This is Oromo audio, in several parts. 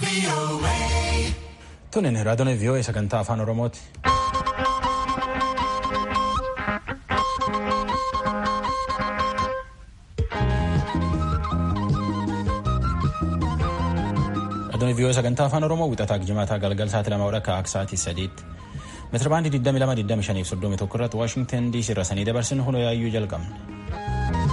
Tunin raadiyoon vii'oo'ee sagantaa afaan Oromooti. Raadiyoon vii'oo'ee sagantaa afaan Oromoo wixataa jimaataa galgal sa'aatii lama akka sa'aatii sadiitti. Meetira baandii 22 fi 31 irratti Waashingtan DC irra sanii dabarsinu hunoo yaayyuu jalqabne.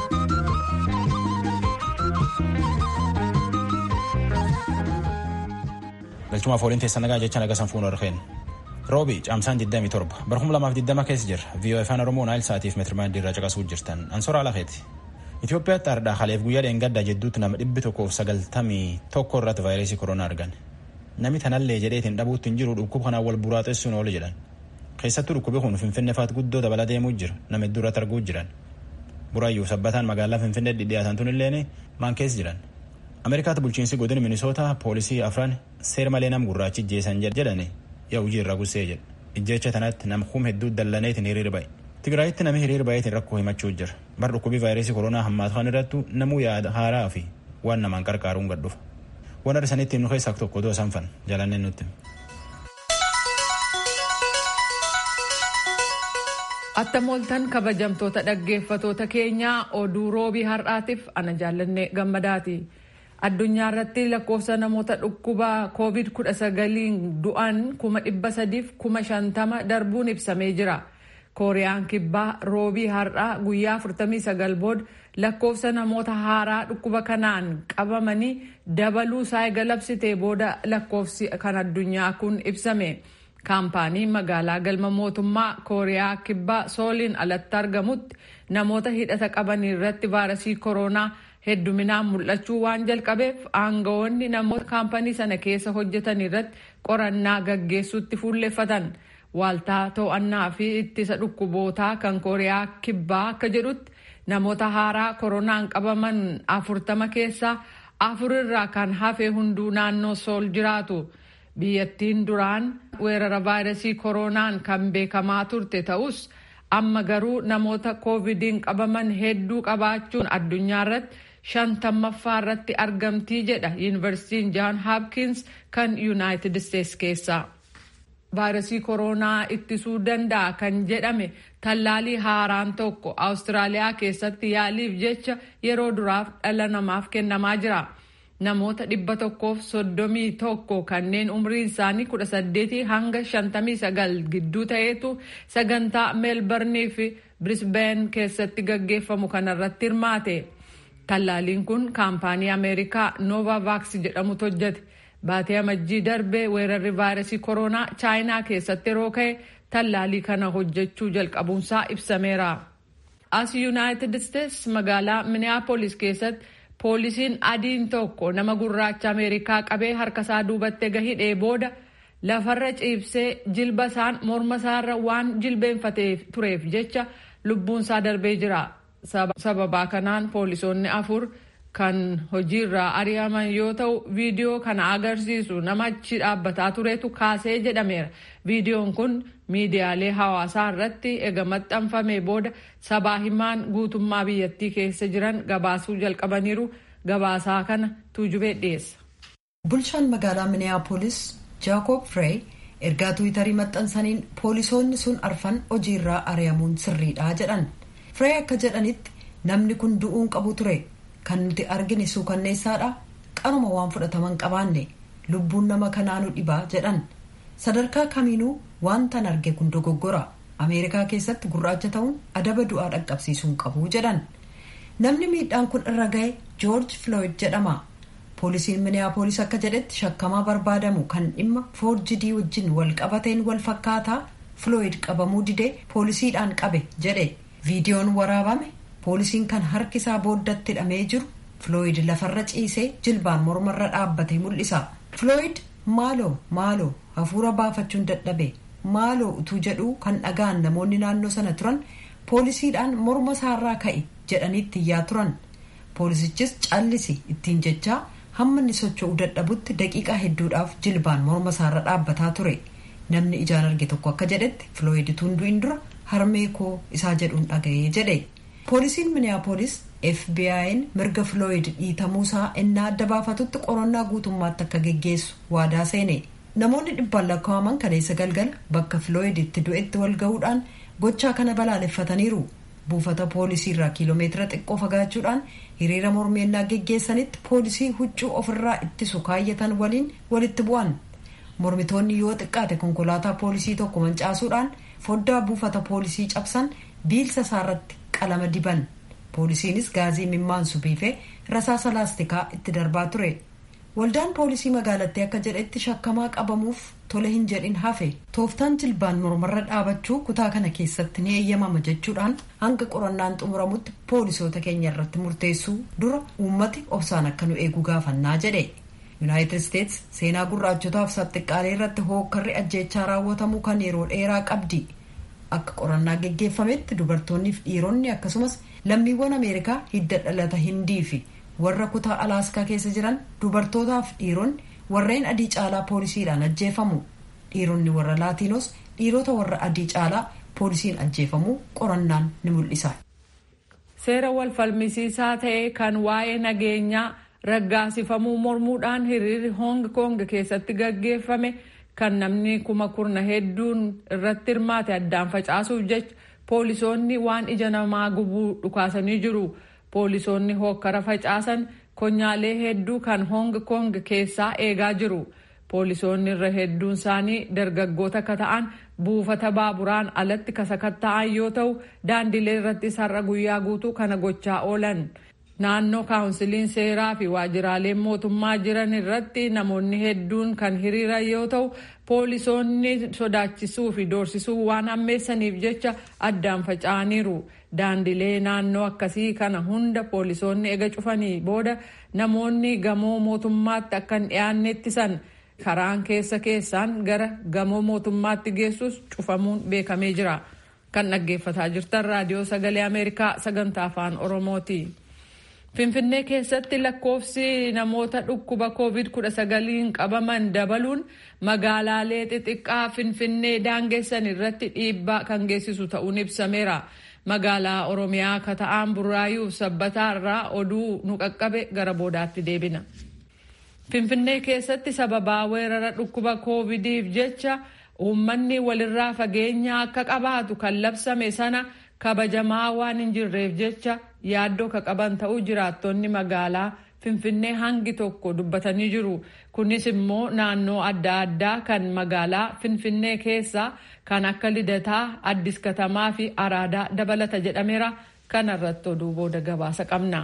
Galchumaaf waliin teessa nagaa jecha naga sanfuun warqeen. Roobi caamsaan 27 bara 2020 keessa jirra. Viiyoo afaan Oromoo naayil sa'aatiif meetirmaandii irraa caqasuu jirtan. Ansoraa Lafeeti. Itoophiyaatti ardhaa haleef guyyaa dheengaddaa jedduutti nama dhibbi tokkoof sagaltamii tokko irratti vaayirasii koronaa argan. Namni tanallee jedheetiin dhabuutti hin jiru dhukkuba kanaan wal buraaxessuun oolu jedhan. Keessattuu dhukkubi kun Finfinnee faat guddoo dabala deemuu jira. Nama hedduu irratti arguu jiran. Buraayyuu sabbataan magaalaa Finfinnee dhidhiyaatan tunillee maan keessa jiran. Ameerikaatti bulchiinsi godina Minisoota poolisii afran seera malee nam gurraachi jeesan jedhani yaa hojii irraa gussee jedha. Ijjecha tanatti nam hum hedduu dallaneetiin hiriira ba'e. Tigraayitti namni hiriira ba'eetiin rakkoo himachuu jira. Bar dhukkubii vaayirasii koronaa hammaatu kan irrattu namuu yaada haaraa fi waan namaan qarqaaruun gad dhufa. Waan arsanitti nu keessaa tokko otoo sanfan jalanneen nutti. Attamoltan kabajamtoota dhaggeeffatoota keenyaa oduu roobii har'aatiif ana jaallanne gammadaati. Addunyaa irratti lakkoofsa namoota dhukkuba COVID-19 du'an kuma dhibba sadiif kuma shantama darbuun ibsamee jira. Kooriyaan kibbaa roobii har'aa guyyaa 49 booda lakkoofsa namoota haaraa dhukkuba kanaan qabamanii dabaluu isaa galabsitee booda lakkoofsi kan addunyaa kun ibsame. Kaampaaniin magaalaa galma mootummaa Kooriyaa kibbaa sooliin alatti argamutti namoota hidhata qaban irratti vaayirasii koronaa hedduminaan mul'achuu waan jalqabeef aangawoonni namoota kaampanii sana keessa hojjetan irratti qorannaa gaggeessuutti fuulleffatan. Waaltaa to'annaa fi ittisa dhukkubootaa kan Kooriyaa kibbaa akka jedhutti namoota haaraa koronaan qabaman afurtama keessaa afurirraa kan hafe hunduu naannoo sool jiraatu. Biyyattiin duraan weerara vaayirasii koronaan kan beekamaa turte ta'us amma garuu namoota koovidiin qabaman hedduu qabaachuun addunyaa irratti shantammaffaa irratti argamtii jedha yuunivarsiitiin jaan haapkins kan yuunaayitid isteets keessaa. vaayirasii koronaa ittisuu danda'a kan jedhame tallaalii haaraan tokko awustiraaliyaa keessatti yaaliif jecha yeroo duraaf dhala namaaf kennamaa jira. Namoota dhibba tokkoof soddomii tokko kanneen umriin isaanii kudha saddeetii hanga shantamii sagal gidduu ta'etu sagantaa meelbarnii fi birisbeen keessatti gaggeeffamu kanarratti hirmaate. Tallaaliin kun kaampaanii Ameerikaa Novavax jedhamutu hojjete. Baatee amajjii darbee weerarri vaayirasii koronaa chaayinaa keessatti yeroo ka'e tallaalii kana hojjechuu jalqabuunsaa ibsameera. As Yuunaayitid Isteets magaalaa Minneapolis keessatti poolisiin adiin tokko nama gurraacha Ameerikaa qabee harkasaa duubatti gahidhee booda lafarra ciibsee jilba isaan morma isaarra waan jilbeenfatee tureef jecha lubbuunsaa darbee jira. Sababaa kanaan poolisoonni afur kan hojiirraa ari'aman yoo ta'u viidiyoo kana agarsiisu nama achi dhaabbataa turetu kaasee jedhameera. Viidiyoon kun miidiyaalee hawaasaa irratti ega maxxanfame booda sabaa himaan guutummaa biyyattii keessa jiran gabaasuu jalqabaniiru gabaasaa kana tuujubee dhiyeessa. Bulchaan magaalaa Minneapolis Jaakob Frey ergaa tuwitarii maxxansaniin poolisoonni sun arfan hojiirraa ari'amuun sirriidha jedhan. Frey akka jedhanitti namni kun du'uun qabu ture. kan nuti argine suukanneessaadha qaruma waan fudhataman qabaanne lubbuun nama kanaanu dhibaa jedhan sadarkaa kamiinuu waantan arge kun dogoggora ameerikaa keessatti gurraacha ta'uun adaba du'aa dhaqqabsiisuun qabu jedhan namni miidhaan kun irra ga'e joorj floyd jedhama poolisiin miniyaapolis akka jedhetti shakkamaa barbaadamu kan dhimma foorjidii wajjin wal qabateen wal fakkaataa floyd qabamuu didee poolisiidhaan qabe jedhe viidiyoon waraabame poolisiin kan harki isaa booddatti hidhamee jiru flooyid lafarra ciisee jilbaan mormarra dhaabbate mul'isa flooyid maaloo maaloo hafuura baafachuun dadhabe maaloo utuu jedhuu kan dhagaan namoonni naannoo sana turan poolisiidhaan morma isaarraa ka'e jedhaniitti iyyaa turan poolisichis callisi ittiin jechaa hamma inni socho'uu dadhabutti daqiiqaa hedduudhaaf jilbaan morma isaarra dhaabbataa ture namni ijaan arge tokko akka jedhetti flooyid utuu hin du'in dura harmee koo isaa jedhuun dhaga'ee jedhe. poolisiin miniyaapolis fbi'n mirga flooyid dhiitamuusaa innaa adda baafatutti qorannaa guutummaatti akka geggeessu waadaa seene namoonni dhibbaan lakkaa'aman kaleessa galgala bakka flooyid itti du'etti wal gahuudhaan gochaa kana balaaleffataniiru buufata poolisii irraa kiiloomeetira xiqqoo fagaachuudhaan hiriira mormeennaa geggeessanitti poolisii huccuu ofirraa ittisu kaayyatan waliin walitti bu'an mormitoonni yoo xiqqaate konkolaataa poolisii tokko mancaasuudhaan foddaa buufata poolisii cabsan biilsa isaarratti qalama diban poolisiinis gaazii mimmaansu biifee rasaasa laastikaa itti darbaa ture waldaan poolisii magaalattii akka jedhetti shakkamaa qabamuuf tole hin jedhin hafe tooftaan jilbaan mormarra dhaabachuu kutaa kana keessatti ni eeyyamama jechuudhaan hanga qorannaan xumuramutti poolisoota keenya irratti murteessuu dura uummati obsaan akka nu eegu gaafannaa jedhe yuunaayitid isteets seenaa gurraachotaaf saxxiqqaalee irratti hookkarri ajjeechaa raawwatamuu kan yeroo dheeraa qabdi akka qorannaa geggeeffametti dubartoonniif dhiironni akkasumas lammiiwwan ameerikaa hidda dhalata hindii fi warra kutaa alaaskaa keessa jiran dubartootaaf dhiironni warreen adii caalaa poolisiidhaan ajjeefamu dhiironni warra laatiinos dhiirota warra adii caalaa poolisiin ajjeefamuu qorannaan ni mul'isa. seera wal falmisiisaa ta'e kan waa'ee nageenyaa raggaasifamuu mormuudhaan hiriirri hoong koong keessatti gaggeeffame kan namni kuma kurna hedduun irratti hirmaate addaan facaasuuf jecha poolisoonni waan ija namaa gubuu dhukaasanii jiru. poolisoonni hokkara facaasan konyaalee hedduu kan hoong koong keessaa eegaa jiru poolisoonni irra hedduun isaanii dargaggoota akka ta'an buufata baaburaan alatti kasakatta'an yoo ta'u daandilee irratti har'a guyyaa guutuu kana gochaa oolan naannoo kaawunsiliin seeraa fi waajjiraaleen mootummaa jiran irratti namoonni hedduun kan hiriiran yoo ta'u poolisoonni sodaachisuu fi doorsisuu waan hammeessaniif jecha addaan faca'aniiru. daandilee naannoo akkasii kana hunda poolisoonni ega cufanii booda namoonni gamoo mootummaatti akka hin dhiyaanne ittisan karaan keessa keessaan gara gamoo mootummaatti geessus cufamuun beekamee jira kan dhaggeeffataa jirtan raadiyoo sagalee ameerikaa sagantaa afaan oromooti. finfinnee keessatti lakkoofsi namoota dhukkuba covid 19 qabaman dabaluun magaalaalee xixiqqaa finfinnee daangessan irratti dhiibbaa kan geessisu ta'uun ibsameera. magaalaa oromiyaa kata'aan burraayuuf sabbataa irraa oduu nu qaqqabe gara boodaatti deebina. finfinnee keessatti sababaa weerara dhukkuba koovidiif jecha uummanni walirraa fageenya akka qabaatu kan labsame sana kabajamaa waan hin jirreef jecha yaaddoo ka qaban ta'uu jiraattonni magaalaa finfinnee hangi tokko dubbatanii jiru kunis immoo naannoo adda addaa kan magaalaa finfinnee keessaa kan akka lidataa addis katamaa fi araadaa dabalata jedhameera kanarratti oduu booda gabaasa qabna.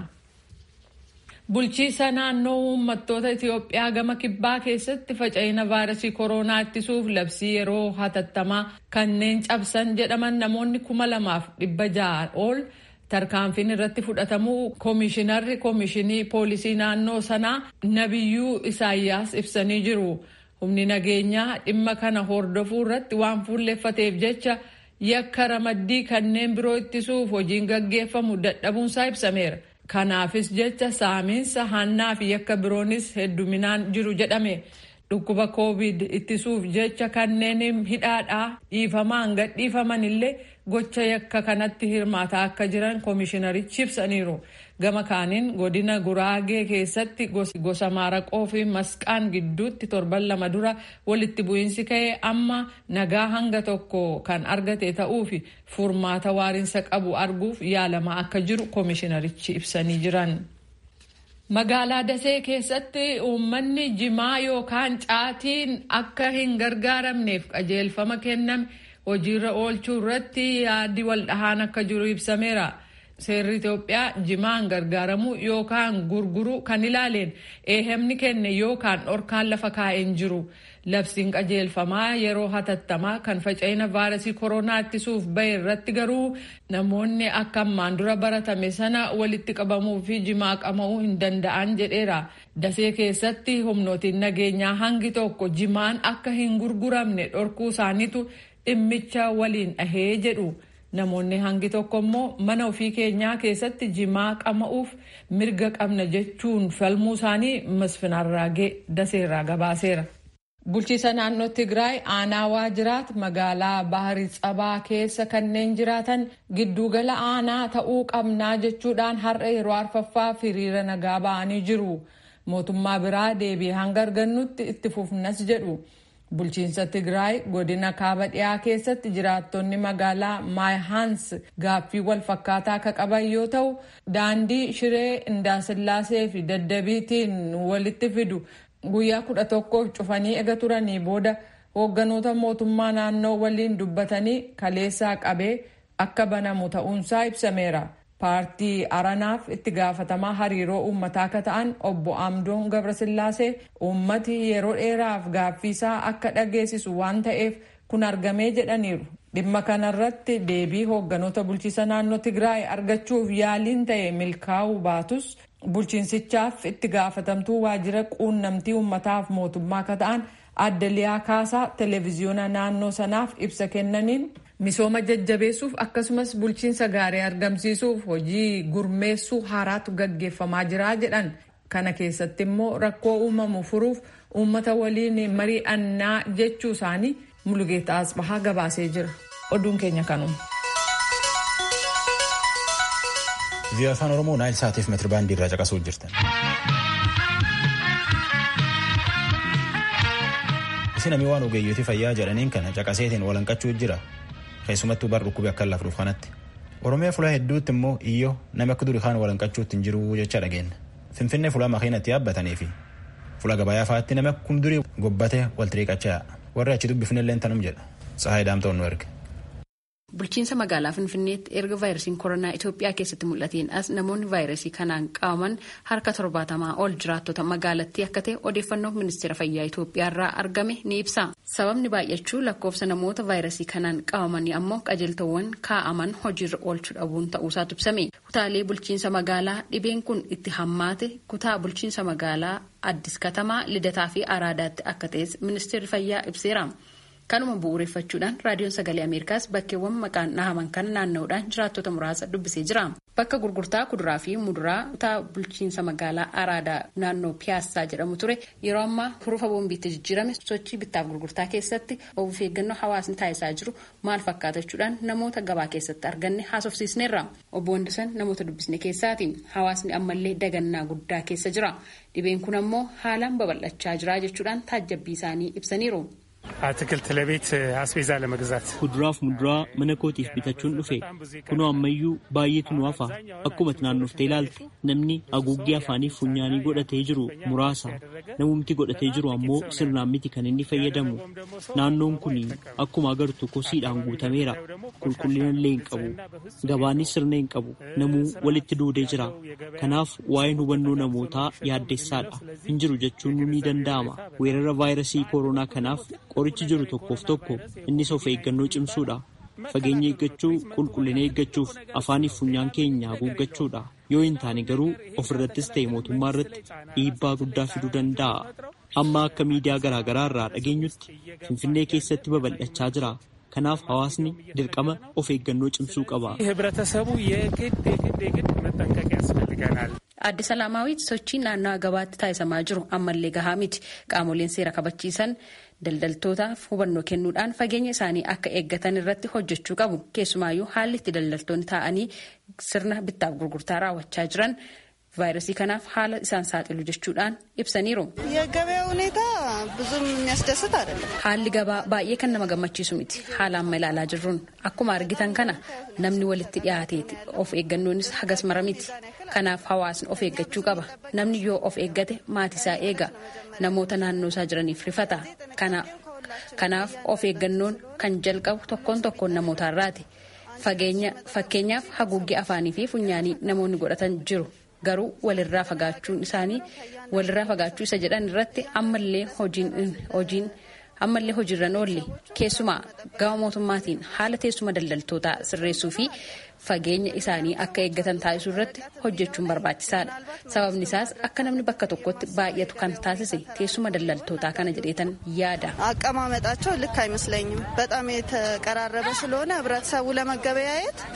bulchiisa naannoo uummattoota itiyoophiyaa gama kibbaa keessatti faca'ina vaayirasii kooroonaa ittisuuf labsii yeroo hatattamaa kanneen cabsan jedhaman namoonni kuma lamaaf dhibba ja'a ol tarkaanfiin irratti fudhatamuu koomishinarri koomishinii poolisii naannoo sanaa nabiyyuu isaayyaas ibsanii jiru. humni nageenyaa dhimma kana hordofuu irratti waan fuulleeffateef jecha yakka ramaddii kanneen biroo ittisuuf hojiin gaggeeffamu dadhabuunsaa ibsameera. kanaafis jecha saamiinsa hannaa fi yakka biroonis hedduminaan jiru jedhame dhukkuba koovid ittisuuf jecha kanneen hidhaadhaa dhiifamaan gadhiifaman illee gocha yakka kanatti hirmaataa akka jiran koomishinarichi ibsaniiru gama kaaniin godina guraagee keessatti gosa maaraqoo fi masqaan gidduutti torban lama dura walitti bu'iinsi ka'ee amma nagaa hanga tokko kan argate ta'uu fi furmaata waariinsa qabu arguuf yaalamaa akka jiru koomishinarichi ibsanii jiran. magaalaa dasee keessatti uummanni jimaa yookaan caatiin akka hin gargaaramneef qajeelfama kenname hojiirra oolchuu irratti yaaddi waldhahaan akka jiru ibsameera. seerri Itoophiyaa jimaan gargaaramuu yookaan gurguruu kan ilaaleen eehemni kenne yookaan dhorkaan lafa kaa'een jiru. Labsiin qajeelfamaa yeroo hatattamaa kan faca'ina vaayirasii koronaa ittisuuf bahe irratti garuu namoonni akka ammaan dura baratame sana walitti qabamuu fi jimaa qama'uu hin danda'an jedheera. Dasee keessatti humnootiin nageenyaa hangi tokko jimaan akka hin gurguramne dhorkuu isaaniitu dhimmicha waliin dhahee jedhu. Namoonni hangi tokko immoo mana ofii keenyaa keessatti jimaa qama'uuf mirga qabna jechuun falmuu isaanii masfinarraagee daseerraa gabaaseera. Bulchiisa naannoo Tigraay aanaa waajjiraat magaalaa Baharii Tsabaa keessa kanneen jiraatan giddugala aanaa ta'uu qabnaa jechuudhaan har'a yeroo arfaffaaf hiriira nagaa ba'anii jiru. Mootummaa biraa deebii hanga argannutti itti fufnas jedhu. Bulchiinsa Tigraay godina kaaba dhiyaa keessatti jiraattonni magaalaa Maayhaans gaaffii wal fakkaataa akka qaban yoo ta'u daandii shiree Indaasillaasee fi daddabiitiin walitti fidu guyyaa kudha tokkoof cufanii ega turanii booda hoogganoota mootummaa naannoo waliin dubbatanii kaleessaa qabee akka banamu ta'uunsaa ibsameera. paartii aranaaf itti gaafatamaa hariiroo uummataa akka ta'an obbo Amdoon Gabrasillaasee uummati yeroo dheeraaf gaaffiisaa akka dhageessisu waan ta'eef kun argamee jedhaniiru. Dhimma kanarratti deebii hoogganoota bulchiisa naannoo Tigraay argachuuf yaaliin ta'e milkaa'uu baatus bulchiinsichaaf itti gaafatamtuu waajjira quunnamtii uummataaf mootummaa akka ta'an adda liyaa kaasaa televezyiyoona naannoo sanaaf ibsa kennaniin misooma jajjabeessuuf akkasumas bulchiinsa gaarii argamsiisuuf hojii gurmeessuu haaraatu gaggeeffamaa jira jedhan kana keessatti immoo rakkoo uumamu furuuf uummata waliin mari'annaa jechuu isaanii mulugeeta asbahaa gabaasee jira oduun keenya kanuma. Vii'oo afaan Oromoo naayil saatiif meetiri baandii irraa caqasuu jirtan. Isin namni waan ogeeyyotii fayyaa jedhaniin kana caqaseetiin walanqachuu jira. keessumattuu bar dhukkubee akka lafa dhuuf kanatti. Oromiyaa fulaa hedduutti immoo iyyoo namni akka durii kaan walanqachuutti hin jiru jecha dhageenya. Finfinnee fulaa makiinatti yaabbatanii fi fuula gabayaa fa'aatti namni akkuma durii gobbatee wal xiriiqachaa warri achi dubbifnellee tanum jedha. Tsahaay Daamtoon nu erge. Bulchiinsa magaalaa Finfinneetti erga vaayirasiin koronaa Itoophiyaa keessatti mul'ateen as namoonni vaayirasii kanaan qabaman harka torbaatamaa ol jiraattota magaalattii akka ta'e odeeffannoo ministeera fayyaa Itoophiyaa irraa argame ni ibsa. Sababni baay'achuu lakkoofsa namoota vaayirasii kanaan qabamanii ammoo qajeeltowwan kaa'aman hojiirra oolchuu dhabuun ta'uusaatu ibsame. Kutaalee bulchiinsa magaalaa dhibeen kun itti hammaate kutaa bulchiinsa magaalaa Addis Katamaa, Lidataa fi Araadaatti akka ta'es ministeerri fayyaa ibseera. Kanuma bu'uureffachuudhaan raadiyoon sagalee Ameerikaas bakkeewwan maqaan dhahaman kana naanna'uudhaan jiraattota muraasa dubbisee jira. Bakka gurgurtaa kuduraa fi muduraa kutaa bulchiinsa magaalaa Araadaa naannoo Piyaassaa jedhamu ture yeroo ammaa hurufa boombiitti jijjiirame sochii bittaaf gurgurtaa keessatti of eeggannoo hawaasni taasisaa jiru maal fakkaatachuudhaan namoota gabaa keessatti arganne haasofsiisneerra. Obbo Wandisan namoota dubbisne keessaati. Hawaasni ammallee dagannaa guddaa keessa jira. Dhibeen kun ammoo haalaan babal'achaa jira jechuudhaan taajjabbii isaanii ibsaniiru. አትክልት ለቤት አስቤዛ ለመግዛት Kuduraaf muduraa mana kootiif bitachuun dhufe kunoo ammayyuu baay'eetu nu hafa akkuma naannoftee ilaalte namni haguuggee afaaniif funyaanii godhatee jiru muraasa namumti godhatee jiru ammoo sirnaan miti kan inni fayyadamu naannoon kun akkuma agartu kosiidhaan guutameera qulqullina illee hin qabu gabaanis sirna hin qabu namuu walitti duudee jira kanaaf waa'een hubannoo namootaa yaaddessaadha hin jiru jechuun ni danda'ama weerara vaayirasii koronaa kanaaf qorichi jiru tokkoof tokko innis of eeggannoo cimsuudha fageenya eeggachuu qulqullina eeggachuuf afaaniif funyaan keenya haguuggachuudha yoo hin taane garuu ofirrattis ta'e mootummaa irratti dhiibbaa guddaa fiduu danda'a amma akka miidiyaa garaagaraa irraa dhageenyutti finfinnee keessatti babal'achaa jira kanaaf hawaasni dirqama of eeggannoo cimsuu qaba. ህብረተሰቡ የግድ የግድ የግድ መጠንቀቅ ያስፈልገናል። Adde Salaamaawwiit sochii naannawaa gabaatti taasisamaa jiru ammallee gahaa miti. Qaamoleen seera kabachiisan daldaltootaaf hubannoo kennuudhaan fageenya isaanii akka eeggatan irratti hojjechuu qabu. Keessumaayyuu haalli itti daldaltoonni taa'anii sirna bittaaf gurgurtaa raawwachaa jiran vaayirasii kanaaf haala isaan saaxilu jechuudhaan ibsaniiru. የገበያ ሁኔታ ብዙም የሚያስደስት አይደለም። Haalli gabaa baay'ee kan nama gammachiisu miti. Haala amma ilaalaa jirruun akkuma argitan kana namni walitti dhiyaateeti. Of eeggannoonis hagas mara miti. Kanaaf hawaasni of eeggachuu qaba. Namni yoo of eeggate maatiisaa eega. Namoota naannoo isaa jiraniif rifata. Kanaaf of eeggannoon kan jalqabu tokkoon tokkoon namootaarraati. Fakkeenyaaf haguuggee afaanii fi funyaanii namoonni godhatan jiru. Garuu walirraa fagaachuun isaanii walirraa fagaachuu isa jedhan irratti ammallee hojiin ammallee hojiirran oolle keessumaa gama mootummaatiin haala teessuma daldaltootaa sirreessuu fi fageenya isaanii akka eeggatan taasisuu irratti hojjechuun barbaachisaadha. Sababni isaas akka namni bakka tokkotti baay'atu kan taasise teessuma daldaltootaa kana jedheetan yaada. አቀማመጣቸው ልክ አይመስለኝም። በጣም የተቀራረበ ስለሆነ ህብረተሰቡ ለመገበያየት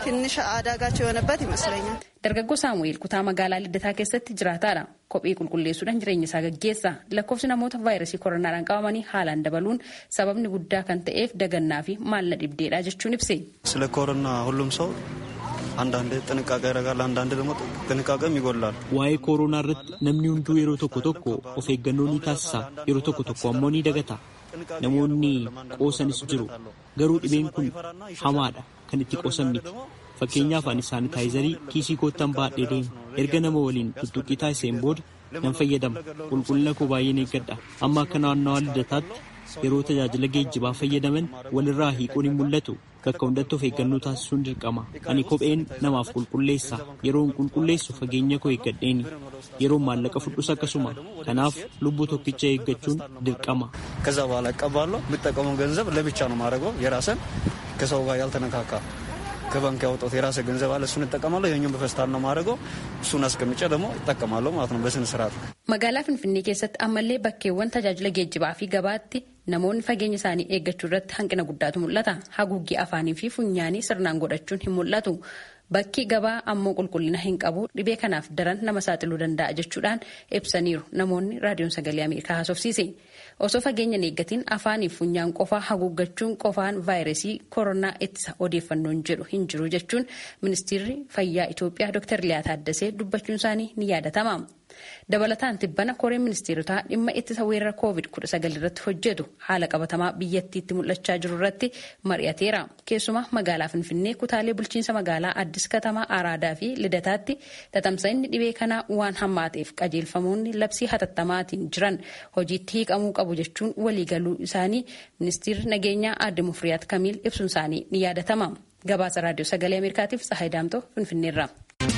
ትንሽ አዳጋች የሆነበት ይመስለኛል። Dargaggoo Saamu'eel kutaa magaalaa Liddataa keessatti jiraataadha. Kophee qulqulleessuudhaan jireenya isaa gaggeessa. Lakkoofsi namoota vaayirasii koronaadhaan qabamanii haalaan dabaluun sababni guddaa kan ta'eef dagannaa fi maalla dhibdeedha jechuun ibse. ስለ ኮሮና ሁሉም ሰው አንዳንዴ ጥንቃቄ ያደርጋል፣ አንዳንዴ ደግሞ ጥንቃቄም ይጎላል። Waa'ee kooroonaa irratti namni hunduu yeroo tokko tokko of eeggannoo ni taasisa. Yeroo tokko tokko ammoo ni dagata. Namoonni qoosanis jiru. Garuu dhibeen kun hamaadha. Kan itti qoosan miti. Fakkeenyaaf ani saanitaayizarii kiisii koottan baadhee deema. Erga nama waliin tuttuqqii taasiseen booda nan fayyadama. Qulqullina koo baay'een eeggadha. Amma akka naannawaa lidataatti yeroo tajaajila geejjibaa fayyadaman walirraa hiikuun hin mul'atu. Bakka hundatti of eeggannoo taasisuun dirqama. Ani kopheen namaaf qulqulleessa. Yeroon qulqulleessu fageenya koo eeggadheeni. Yeroon maallaqa fudhus akkasuma. Kanaaf lubbuu tokkicha eeggachuun dirqama. ከዛ በኋላ እቀባለሁ። የምጠቀመው ገንዘብ ለብቻ ነው ማድረገው። የራስን ከሰው ጋር ያልተነካካ ከባንክ ያወጣሁት የራሴ ገንዘብ አለ። እሱን እጠቀማለሁ። ይኸኛውን በፌስታል ነው ማድረገው። እሱን አስቀምጬ ደግሞ እጠቀማለሁ ማለት ነው በስነ ስርዓት። Magaalaa Finfinnee keessatti ammallee bakkeewwan tajaajila geejjibaa fi gabaatti namoonni fageenya isaanii eeggachuu irratti hanqina guddaatu mul'ata. Haguuggii afaanii fi funyaanii sirnaan godhachuun hin mul'atu. Bakki gabaa ammoo qulqullina hin qabu dhibee kanaaf daran nama saaxiluu danda'a jechuudhaan ibsaniiru namoonni raadiyoon sagalee Ameerikaa haasofsiise. Osoo fageenya hin eeggatiin afaanii fi funyaan qofaa haguuggachuun qofaan vaayirasii koronaa ittisa odeeffannoon jedhu hin jiru jechuun ministeerri fayyaa Itoophiyaa Dr. Liyaa Taaddasee dubbachuun isaanii ni yaadatama. Dabalataan tibbana koreen ministeerotaa dhimma ittisa weerara COVID-19 irratti hojjetu haala qabatamaa biyyattiitti mul'achaa jiru irratti mari'ateera. Keessumaa magaalaa Finfinnee kutaalee bulchiinsa magaalaa Addis Katamaa Araadaa fi Lidataatti tatamsa'inni dhibee kanaa waan hammaateef qajeelfamoonni labsii hatattamaatiin jiran hojiitti hiikamuu qabu jechuun waliigaluu isaanii ministeerri nageenyaa Aadde Mufriyaat Kamiil ibsuun isaanii ni yaadatama. Gabaasa raadiyoo sagalee Ameerikaatiif Tsahaay Daamtoo Finfinneerra.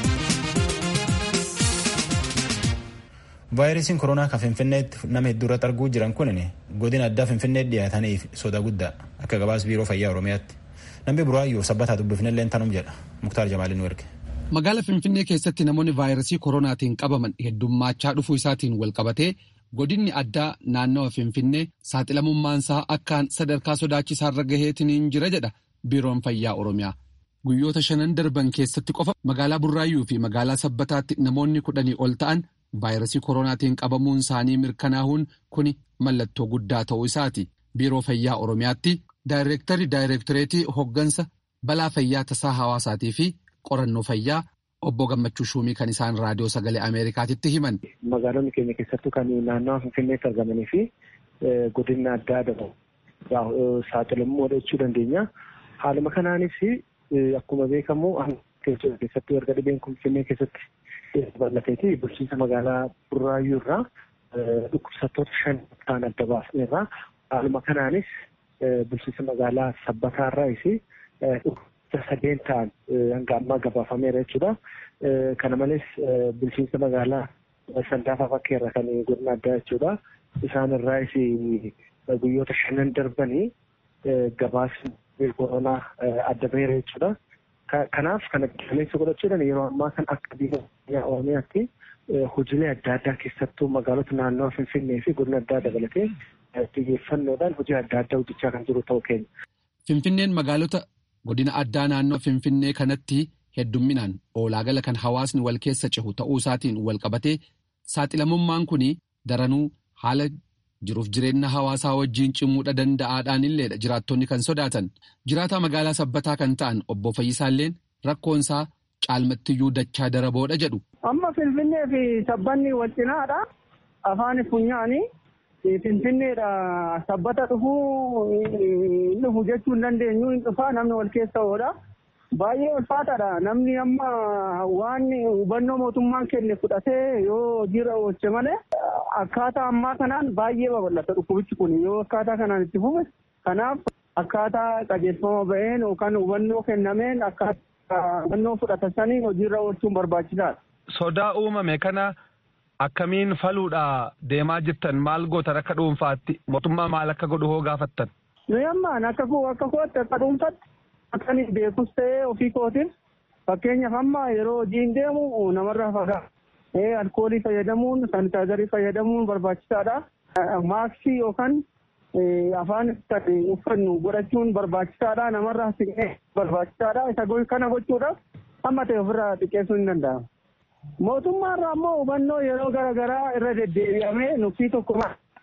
vaayirasiin koronaa kan finfinneetti nama hedduu irratti arguu jiran kun godina addaa finfinneetti dhiyaataniif soda guddaa akka gabaas biiroo fayyaa oromiyaatti namni buraayyuu sabbataa dubbifnellee tanum jedha muktaar jamaaliin erge. Magaala Finfinnee keessatti namoonni vaayirasii koronaatiin qabaman heddummachaa dhufuu isaatiin wal qabatee godinni addaa naannawa Finfinnee saaxilamummaansaa akkaan sadarkaa sodaachisaarra gaheetiin jira jedha biiroon fayyaa oromiyaa. Guyyoota shanan darban keessatti qofa magaalaa Burraayyuu fi magaalaa Sabbataatti namoonni kudhanii ol ta'an vaayirasii koronaatiin qabamuun isaanii mirkanaa'uun kuni mallattoo guddaa ta'uu isaati. Biiroo Fayyaa Oromiyaatti daayireektarii daayireektoreetii hoggansa balaa fayyaa tasaa hawaasaatii fi qorannoo fayyaa obbo Gammachuu Shuumii kan isaan raadiyoo sagalee Ameerikaatitti himan. Magaalonni keenya keessattuu kan naannawa Finfinneetti argamanii fi godina addaa dabalu saaxilamuu jechuu dandeenya. Haaluma kanaanis akkuma beekamu keessattuu erga dhibeen kun Finfinnee keessatti bal'ateeti bulchiinsa magaalaa Burraayyuu irraa dhukkubsattoota shan ta'an adda baasneerra. Haaluma kanaanis bulchiinsa magaalaa Sabbataa irraas dhukkubsattoota sadeen ta'an hanga ammaa gabaafameera jechuudha. Kana malees bulchiinsa magaalaa Sandaafaa fakkeerra kan godina addaa jechuudha. Isaan irraas guyyoota shanan darbanii gabaasni koronaa adda baheera jechuudha. Kanaaf kana qilleensa godhachuudhaan yeroo ammaa kan akka biyya Oromiyaatti hojiilee adda addaa keessattuu magaalota naannoo Finfinnee fi godina addaa dabalatee xiyyeeffannoodhaan hojii adda addaa hojjechaa kan jiru ta'uu keenya. Finfinneen magaalota godina addaa naannoo Finfinnee kanatti heddumminaan oolaagala kan hawaasni wal keessa cehu ta'uu isaatiin wal qabatee saaxilamummaan kun daranuu haala jiruuf jireenya hawaasaa wajjiin cimuudha danda'aadhaan illeedha jiraattonni kan sodaatan jiraataa magaalaa sabbataa kan ta'an obbo Fayyisaalleen rakkoonsaa caalmattiyyuu dachaa daraboodha jedhu. Amma Finfinnee fi sabbanni wal cinaadha. Afaan funyaanii Finfinneedha sabbata dhufuu dhufu jechuu hin dandeenyu hin dhufaa namni wal keessa oodha. Baay'ee ulfaataadha namni amma waan hubannoo mootummaan kenne fudhatee yoo hojiirra oolche malee akkaataa ammaa kanaan baay'ee babal'ata dhukkubichi kun yoo akkaataa kanaan itti fufe kanaaf akkaataa qajeelfama ba'een yookaan hubannoo kennameen akkaataa hubannoo fudhatan saniin hojiirra oolchuun barbaachisaadha. Sodaa uumame kana akkamiin faluudha deemaa jirtan maal gootan akka dhuunfaatti mootummaa maal akka godhu hoo gaafattan. Nuyi ammaan akka akka kootti akka dhuunfaatti akkan beekus ta'ee ofii kootiin fakkeenyaaf amma yeroo hojiin deemu namarraa fagaata. alkoolii fayyadamuun saanitaayizarii fayyadamuun barbaachisaadha. Maaskii yookaan afaan kan uffannu godhachuun barbaachisaadha namarraa siqnee barbaachisaadha isa kana gochuudhaaf hamma ta'e ofirraa xiqqeessuu hin danda'amu. Mootummaarraa immoo hubannoo yeroo garaagaraa irra deddeebi'amee nuffii tokko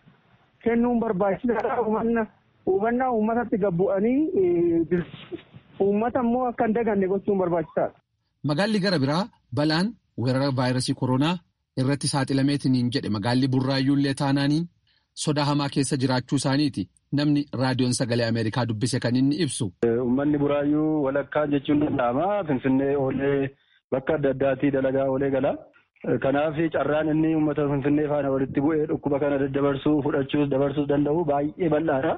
kennuun barbaachisaadha. Hubannaa uummatatti gabbu'anii uummata immoo akka hin daganne gochuun barbaachisaadha. Magaalli gara biraa balaan weerara vaayirasii koronaa irratti saaxilameetiniin jedhe magaalli burraayyuullee taanaaniin sodaa hamaa keessa jiraachuu isaaniiti namni raadiyoon sagalee Ameerikaa dubbise kan inni ibsu. Uummanni buraayyuu walakkaa jechuun danda'ama. Finfinnee oolee bakka adda addaatii dalagaa oolee gala. Kanaaf carraan inni uummata Finfinnee faana walitti bu'ee dhukkuba kana daddabarsuu fudhachuus dabarsuus danda'u baay'ee bal'aadha.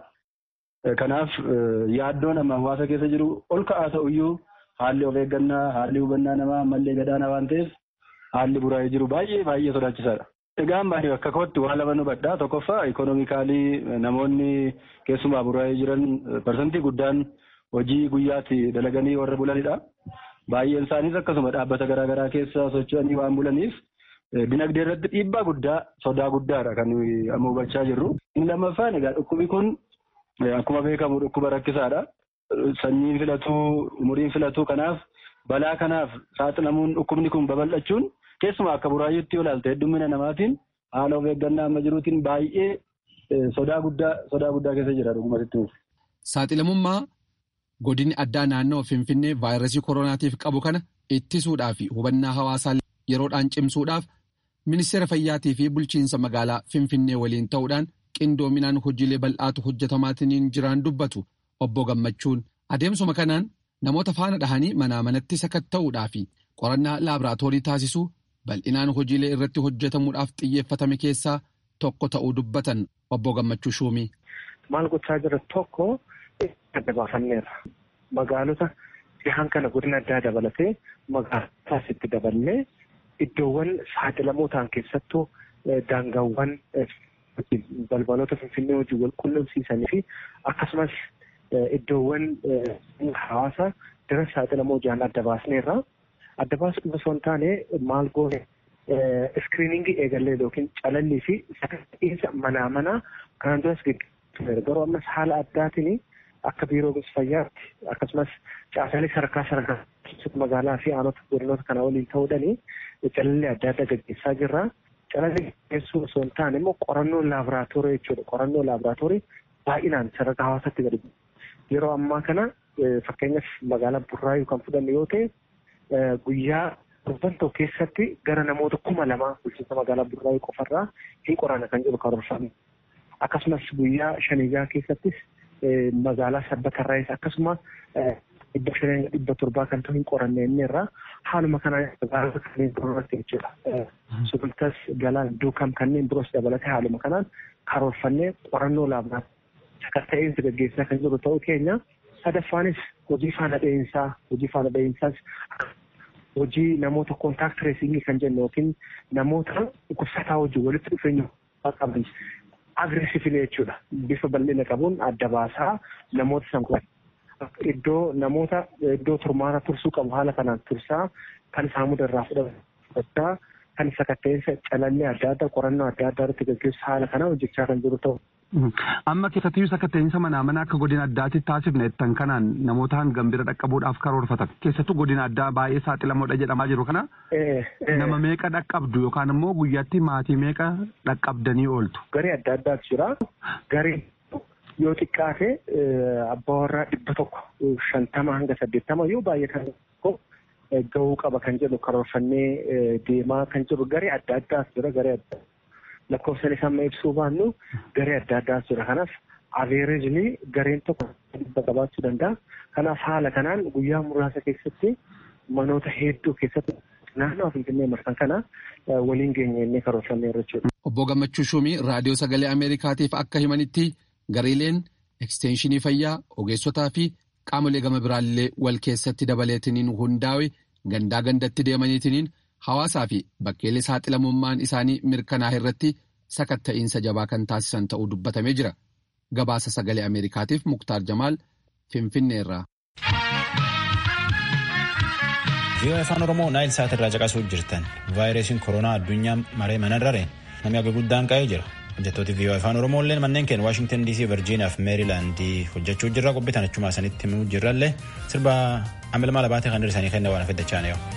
Kanaaf yaaddoon amma hawaasa keessa jiru ol ka'aa ta'uyyuu haalli of eeggannaa haalli hubannaa namaa ammallee gadaana waan ta'eef haalli buraa'ee jiru baay'ee baay'ee sodaachisaadha. Egaan baay'ee bakka kootti waa lama nu badhaa tokkoffaa ikonoomikaalii namoonni keessumaa buraa'ee jiran parsantii guddaan hojii guyyaatti dalaganii warra bulanidha. Baay'een isaaniis akkasuma dhaabbata garaagaraa keessa socho'anii waan bulaniif dinagdee irratti dhiibbaa guddaa sodaa guddaadha kan amma hubachaa jirru. Inni lammaffaan egaa dhukkubi kun akkuma beekamu dhukkuba rakkisaadha. Sanyiin filatuu umuriin filatuu kanaaf balaa kanaaf saaxilamuun dhukkubni kun babal'achuun keessumaa akka buraayyuutti olaalte heddumina namaatiin haala of eeggannaa amma jiruutiin baay'ee sodaa guddaa sodaa guddaa keessa jira dhugumatti. Saaxilamummaa godinni addaa naannoo Finfinnee vaayirasii koronaatiif qabu kana ittisuudhaa fi hubannaa hawaasaa yeroodhaan cimsuudhaaf ministeera fayyaatii fi bulchiinsa magaalaa Finfinnee waliin ta'uudhaan qindoominaan hojiilee bal'aatu hojjetamaatiin jiraan dubbatu obbo Gammachuun adeemsuma kanaan namoota faana dhahanii manaa manatti sakatta'uudhaa fi qorannaa laaboraatoorii taasisuu bal'inaan hojiilee irratti hojjetamuudhaaf xiyyeeffatame keessaa tokko ta'uu dubbatan obbo Gammachuu Shuumii. Maal gochaa jira tokko adda baafanneerra. Magaalota dhihaan kana godina addaa dabalatee magaalotaas itti daballee iddoowwan saaxilamoo ta'an keessattuu daangaawwan balbalota finfinnee hojii wal qunnamsiisanii fi akkasumas iddoowwan hawaasa dira saaxilamoo jiran adda baasneerra. Adda baasuu osoo hin taane maal goone iskiriiningii eegallee yookiin calallii fi sakatta'insa manaa manaa kanaan duras gaggeessuudha. Garuu ammas haala addaatiin akka biiroo fayyaatti akkasumas caasaalee sadarkaa sadarkaa magaalaa fi aanota godinoota kana waliin ta'uudhaani calallee adda addaa gaggeessaa jirra. Calallee gaggeessuu osoo hin taane immoo qorannoo laaboraatoorii jechuudha. Qorannoo laaboraatoorii baay'inaan sadarkaa hawaasaatti gadi yeroo ammaa kana fakkeenyaaf magaalaa Burraayuu kan fudhanne yoo ta'e guyyaa torban tokko keessatti gara namoota kuma lamaa bulchiinsa magaalaa Burraayuu qofarraa hin qoranna kan jedhu karoorfame. Akkasumas guyyaa shanigaa keessattis magaalaa sabbatarraayis akkasuma dhibba shanii dhibba torbaa kan ta'u hin qoranne inni irraa haaluma kanaan magaalota kanneen biroorratti jechuudha. Sulultas galaan duukam kanneen biroos dabalatee haaluma kanaan karoorfannee qorannoo laaboraatoorii sakatta'insa gaggeessaa kan jiru ta'uu keenya sadaffaanis hojii faana dha'iinsaa hojii faana dha'iinsaas hojii namoota koontaakt tireesingii kan jennu yookiin namoota dhukkubsataa wajjin walitti dhufeenya qaban agreesiivili jechuudha bifa bal'ina qabuun adda baasaa namoota san iddoo namoota iddoo turmaata tursuu qabu haala kanaan tursaa kan saamuda irraa fudhachaa kan sakatta'insa calallee adda addaa qorannoo adda addaa irratti gaggeessu haala kanaan hojjechaa kan jiru ta'u. Amma keessattiyyuu sakatta'insa manaa mana akka godina addaatti taasifne tan kanaan namoota hangam bira dhaqqabuudhaaf karoorfatan keessattuu godina addaa baay'ee saaxilamoodha jedhamaa jiru kana nama meeqa dhaqqabdu yookaan immoo guyyaatti maatii meeqa dhaqqabdanii ooltu. Garee adda addaatu jira. Garee yoo xiqqaate abbaa warraa dhibba tokko shantama hanga saddeettama yoo baay'atan gahuu qaba kan jedhu karoorfannee deemaa kan jiru garee adda addaatu jira garee adda lakkoofsan isaa amma ibsuu baannu garee adda addaatu jira kanaaf aveerejni gareen tokko dhibba qabaachuu danda'a kanaaf haala kanaan guyyaa muraasa keessatti manoota hedduu keessatti naannoo finfinnee marsan kana waliin geenye innee karoorfanneerra jechuudha. Obbo Gammachuu Shumii raadiyoo sagalee Ameerikaatiif akka himanitti gareeleen ekstenshinii fayyaa ogeessotaa fi qaamolee gama biraallee wal keessatti dabaleetiniin hundaa'e gandaa gandatti deemaniitiniin hawaasaa fi bakkeelee saaxilamummaan isaanii mirkanaa'e irratti sakatta'iinsa jabaa kan taasisan ta'uu dubbatamee jira. Gabaasa sagalee Ameerikaatiif Muktaar Jamaal Finfinneerraa. Viiyoo afaan Oromoo naayil saat irraa caqasuu jirtan vaayirasiin koronaa addunyaa maree manarrareen namni akka guddaan qa'ee jira. hojjettooti viiyoo afaan oromooillee manneen keenya waashingtan dc virjiiniyaa fi meerilaandii hojjechuu jirra qophiitan achuma isanitti himuu jirrallee sirba ammalmaa labaatee kan dhirsanii kenna waan affeddachaan yoo.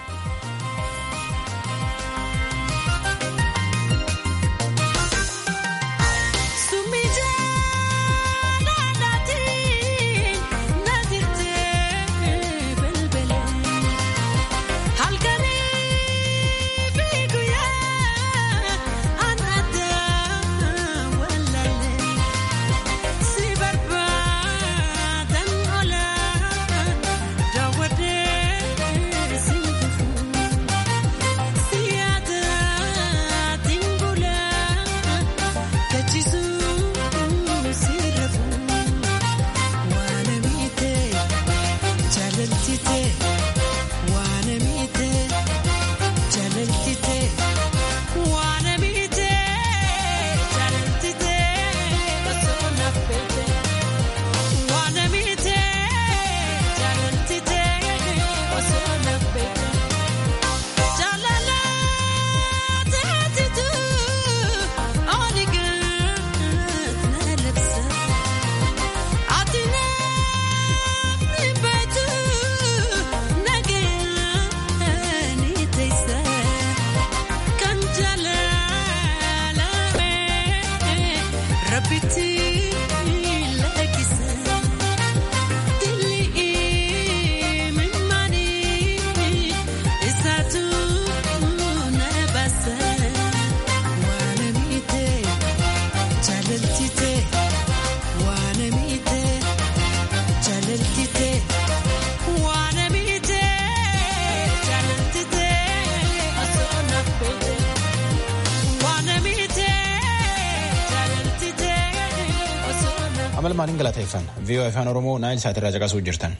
amal maaliin galateeffan viiyoo afaan oromoo naayil saatirraa caqasuu jirtan.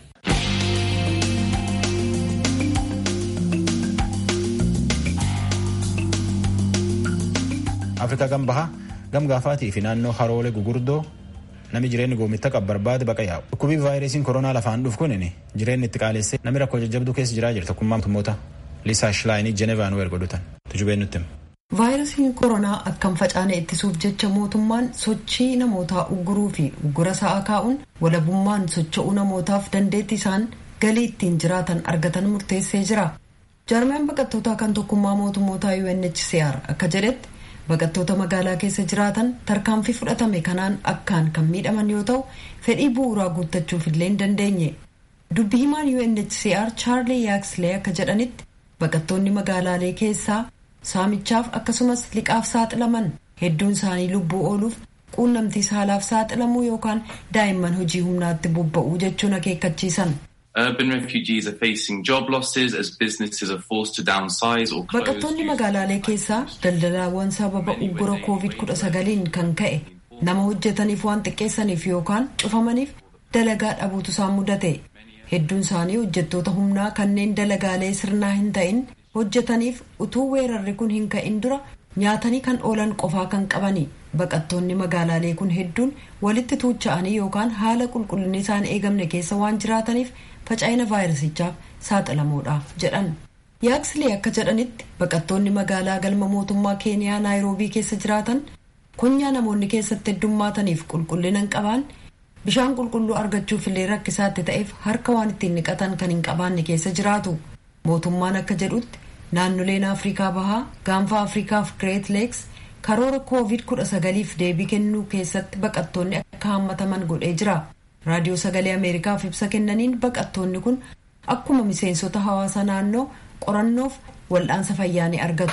afrikaa gam bahaa gam gaafaatii fi naannoo haroolee gugurdoo nami jireenyi goomitta qabu barbaade baqa yaa'u dhukkubii vaayirasiin koronaa lafaan dhufu kunin jireenyi itti qaalessee nami rakkoo jajjabduu keessa jiraa jira tokkummaa mootummoota liisaa shilaayinii jenevaan weer godhutan tujubeen nutti vaayirasiin koronaa akkam facaane ittisuuf jecha mootummaan sochii namootaa ugguruu fi uggura sa'aa kaa'uun walabummaan socho'uu namootaaf dandeettii isaan galii ittiin jiraatan argatan murteessee jira jaarmeen baqattootaa kan tokkummaa mootummootaa UNHCR akka jedhetti baqattoota magaalaa keessa jiraatan tarkaanfii fudhatame kanaan akkaan kan miidhaman yoo ta'u fedhii bu'uuraa guuttachuuf illee hin dandeenye dubbi himaan UNHCR chaarlii yaakslee akka jedhanitti baqattoonni magaalaalee keessaa saamichaaf akkasumas liqaaf saaxilaman hedduun isaanii lubbuu ooluuf quunnamtii saalaaf saaxilamuu yookaan daa'imman hojii humnaatti bobba'uu jechuun akeekkachiisan. Urban refugees are facing job losses as businesses are forced to downsize or close. Baqattoonni magaalaalee keessaa daldalaawwan sababa uggura COVID-19 kan ka'e nama hojjetaniif waan xiqqeessaniif yookaan cufamaniif dalagaa dhabuutu isaan mudate. Hedduun isaanii hojjettoota humnaa kanneen dalagaalee sirnaa hin ta'in hojjetaniif utuu weerarri kun hin ka'in dura nyaatanii kan oolan qofaa kan qabani. Baqattoonni magaalaalee kun hedduun walitti tuucha'anii yookaan haala qulqullinni isaan eegamne keessa waan jiraataniif faca'ina vaayirasichaaf saaxilamuudhaaf jedhan. Yaaksilee akka jedhanitti baqattoonni magaalaa galma mootummaa keeniyaa naayiroobii keessa jiraatan kunyaa namoonni keessatti heddummaataniif qulqullina hin qabne bishaan qulqulluu argachuuf illee rakkisaatti ta'eef harka waan ittiin dhiqatan kan hin qabaanne keessa jiraatu. Mootummaan akka jedhutti naannoleen Afrikaa Bahaa, gaanfa Afrikaaf Great Lakes karoora COVID-19f deebii kennuu keessatti baqattoonni akka hammataman godhee jira. Raadiyoo Sagalee Ameerikaaf ibsa kennaniin baqattoonni kun akkuma miseensota hawaasa naannoo qorannoof wal'aansa fayyaa ni argatu.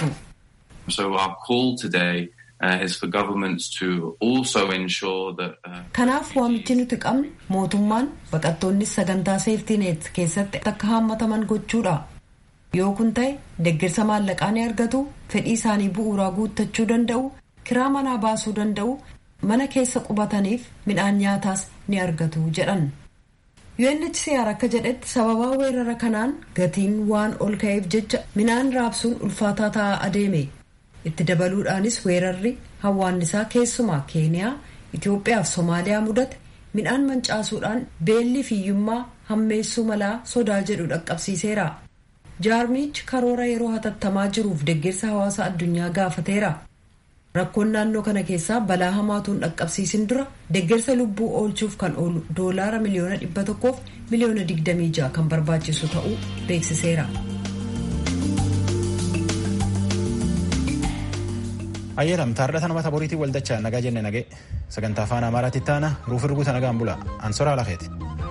So our call today uh, is for governments to also ensure that. Uh, Kanaaf waamichi nuti qabnu mootummaan baqattoonnis sagantaa seeftineet keessatti akka hammataman gochuudha. Yoo kun ta'e deeggarsa maallaqaa ni argatu, fedhii isaanii bu'uuraa guuttachuu danda'u, kiraa manaa baasuu danda'u, mana keessa qubataniif midhaan nyaataas ni argatu jedhan. UNHCR akka jedhetti sababaa weerara kanaan gatiin waan ol ka'eef jecha midhaan raabsuun ulfaataa ta'aa adeeme. Itti dabaluudhaanis weerarri hawwaannisaa keessumaa Keeniyaa, Itoophiyaa fi Somaaliyaa mudate midhaan mancaasuudhaan beelli fiyyummaa hammeessuu malaa sodaa jedhu dhaqqabsiiseera. Jaarmichi karoora yeroo hatattamaa jiruuf deeggarsa hawaasa addunyaa gaafateera. rakkoon naannoo kana keessaa balaa hamaatuun dhaqqabsiisin dura deeggarsa lubbuu oolchuuf kan oolu doolaara miliyoona dhibba tokkoof miliyoona digdamii ja'a kan barbaachisu ta'uu beeksiseera. ayyeelam taardhata namata boriitiin waldachaa nagaa jenne nagee sagantaa afaan amaaraatti taana ruuf irguuta nagaan bula ansoraa lakeeti.